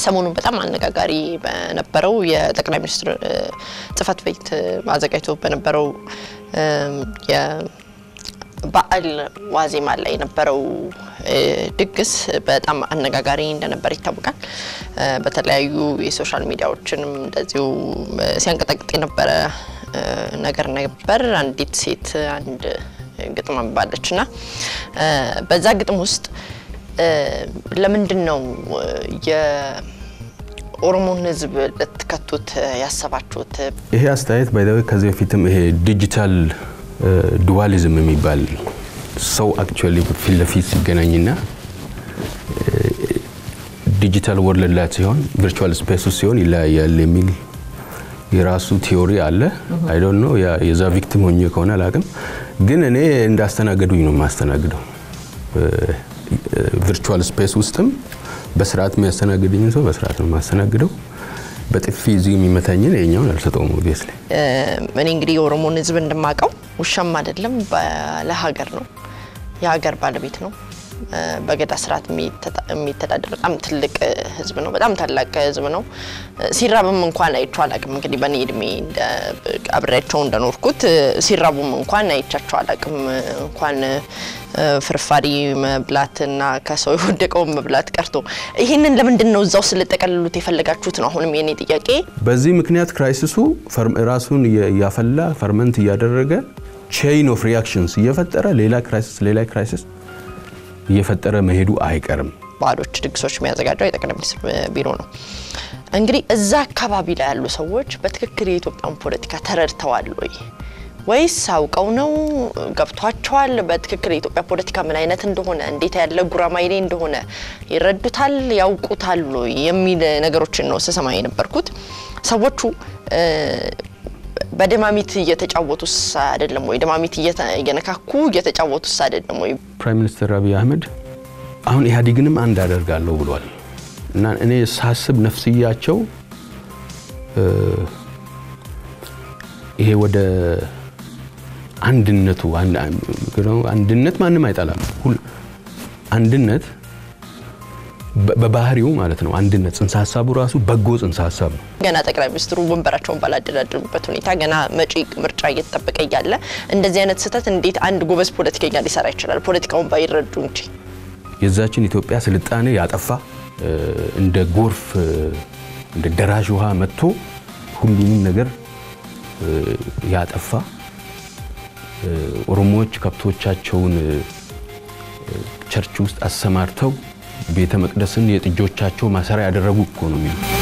ሰሞኑን በጣም አነጋጋሪ በነበረው የጠቅላይ ሚኒስትር ጽህፈት ቤት አዘጋጅቶ በነበረው የበዓል ዋዜማ ላይ የነበረው ድግስ በጣም አነጋጋሪ እንደነበር ይታወቃል። በተለያዩ የሶሻል ሚዲያዎችንም እንደዚሁ ሲያንቀጠቅጥ የነበረ ነገር ነበር። አንዲት ሴት አንድ ግጥም አንባለች እና በዛ ግጥም ውስጥ ለምንድን ነው የኦሮሞን ሕዝብ ልትከቱት ያሰባችሁት? ይሄ አስተያየት ባይዘዌ ከዚህ በፊትም ይሄ ዲጂታል ዱዋሊዝም የሚባል ሰው አክቹዋሊ ፊት ለፊት ሲገናኝና ዲጂታል ወርልድ ላይ ሲሆን ቪርቹዋል ስፔስ ውስጥ ሲሆን ይለያያል የሚል የራሱ ቲዮሪ አለ። አይ ዶንት ኖ የዛ ቪክቲም ሆኜ ከሆነ አላውቅም፣ ግን እኔ እንዳስተናገዱኝ ነው የማስተናግደው። ቪርቹዋል ስፔስ ውስጥም በስርዓት የሚያስተናግድኝ ሰው በስርዓት ነው የማስተናግደው። በጥፊ እዚህ የሚመታኝን የኛውን አልሰጠውም። ኦብቪየስሊ እኔ እንግዲህ የኦሮሞን ህዝብ እንደማውቀው ውሻም አይደለም ባለ ሀገር ነው፣ የሀገር ባለቤት ነው። በገዳ ስርዓት የሚተዳደር በጣም ትልቅ ህዝብ ነው። በጣም ታላቅ ህዝብ ነው። ሲራብም እንኳን አይቼው አላቅም። እንግዲህ በእኔ እድሜ አብሬያቸው እንደኖርኩት ሲራቡም እንኳን አይቻቸው አላቅም። እንኳን ፍርፋሪ መብላትና ከሰው የወደቀውን መብላት ቀርቶ ይህንን ለምንድን ነው እዛው ስልጠቀልሉት የፈለጋችሁት ነው አሁንም የኔ ጥያቄ። በዚህ ምክንያት ክራይሲሱ ራሱን እያፈላ ፈርመንት እያደረገ ቼይን ኦፍ ሪያክሽንስ እየፈጠረ ሌላ ክራይሲስ ሌላ ክራይሲስ እየፈጠረ መሄዱ አይቀርም። በዓሎች፣ ድግሶች የሚያዘጋጀው የጠቅላይ ሚኒስትር ቢሮ ነው። እንግዲህ እዛ አካባቢ ላይ ያሉ ሰዎች በትክክል የኢትዮጵያን ፖለቲካ ተረድተዋል ወይ ወይስ አውቀው ነው ገብቷቸዋል? በትክክል የኢትዮጵያ ፖለቲካ ምን አይነት እንደሆነ እንዴት ያለ ጉራማይሌ እንደሆነ ይረዱታል፣ ያውቁታል የሚል ነገሮችን ነው ስሰማ የነበርኩት። ሰዎቹ በደማሚት እየተጫወቱስ አይደለም ወይ? ደማሚት እየነካኩ እየተጫወቱስ አይደለም ወይ? ፕራይም ሚኒስትር አብይ አህመድ አሁን ኢህአዴግንም አንድ አደርጋለሁ ብሏል እና እኔ ሳስብ ነፍስያቸው ይሄ ወደ አንድነቱ አንድነት ማንም አይጠላም። አንድነት በባህሪው ማለት ነው። አንድነት ጽንሰ ሀሳቡ ራሱ በጎ ጽንሰ ሀሳብ ነው። ገና ጠቅላይ ሚኒስትሩ ወንበራቸውን ባላደላደሉበት ሁኔታ ገና መጪ ምርጫ እየተጠበቀ እያለ እንደዚህ አይነት ስህተት እንዴት አንድ ጎበዝ ፖለቲከኛ ሊሰራ ይችላል? ፖለቲካውን ባይረዱ እንጂ የዛችን ኢትዮጵያ ስልጣኔ ያጠፋ እንደ ጎርፍ እንደ ደራሽ ውሃ መጥቶ ሁሉንም ነገር ያጠፋ ኦሮሞዎች ከብቶቻቸውን ቸርች ውስጥ አሰማርተው ቤተ መቅደስን የጥጆቻቸው ማሰሪያ ያደረጉ እኮ ነው የሚሉ